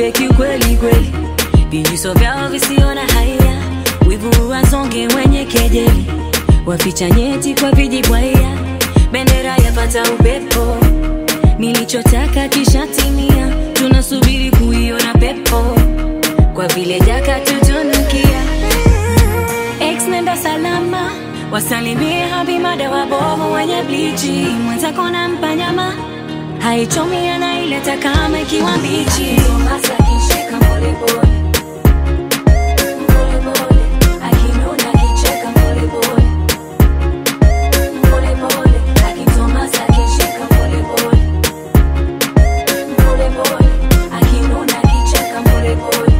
viumbe kiukweli kweli, vinyuso vyao visiona haya, wivu wazonge wenye kejeli, waficha nyeti kwa vijibwaya, bendera yapata upepo, nilichotaka kishatimia, tunasubiri kuiona pepo, kwa vile jaka tutunukia. Ex nenda salama, wasalimie habimada wabovu wenye blichi, mwenzako nampa nyama haichomi anaileta kama ikiwa mbichi. Tomasa akishika polepole polepole, akinuna akicheka polepole polepole, akitomasa akishika polepole polepole, akinuna akicheka polepole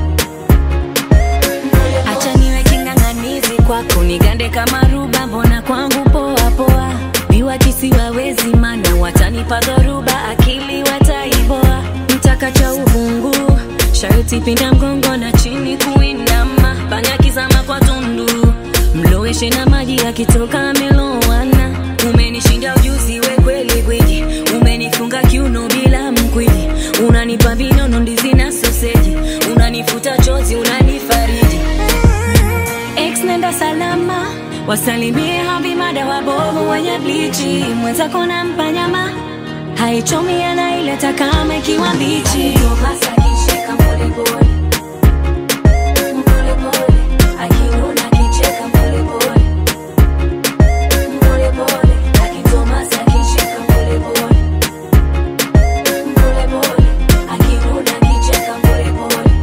Acha niwe king'ang'anizi kwako, nigande kama ruba, mbona kwangu poa poa. Biwa kisiwawezi, mana watanipa dhoruba, akili wataiboa. Mtaka cha uhungu, sharti pinda mgongo na chini kuinama, panya kizama kwa tundu, mloweshe na maji yakitoka amelowana. Umenishinda ujuzi, we kweli gwiji, umenifunga kiuno bila mkwiji, unanipa vinono, ndizi na soseji, unanifuta chozi, unanifariji Ex nenda salama, wasalimie habimada wabovu wenye blichi, mwenzako nampa nyama haichomi, anaileta kama ikiwa mbichi. Tomasa akishika polepole polepole, akinuna akicheka polepole polepole, akitomasa akishika polepole polepole, akinuna akicheka polepole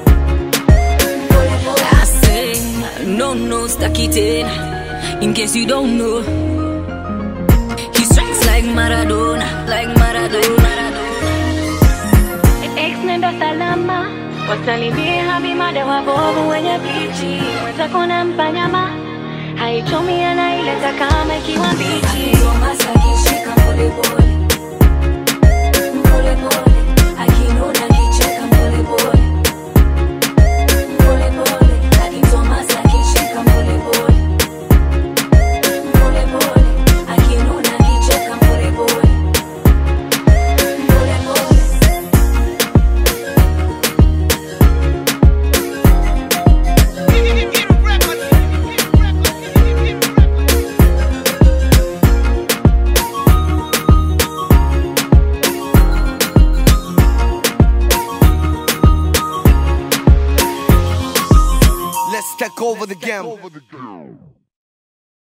I say, no, no, staki tena. In case you don't know, he strikes like Maradona, like Maradona. Ex nenda salama, wasalimie habimada wabovu wenye blichi, mwenzako nampa nyama haichomi, anaileta kama ikiwa mbichi. Tomasa akishika polepole polepole, akinuna akicheka polepole polepole, akitomasa akishika polepole polepole, akinuna akicheka polepole polepole. Let's take over the game.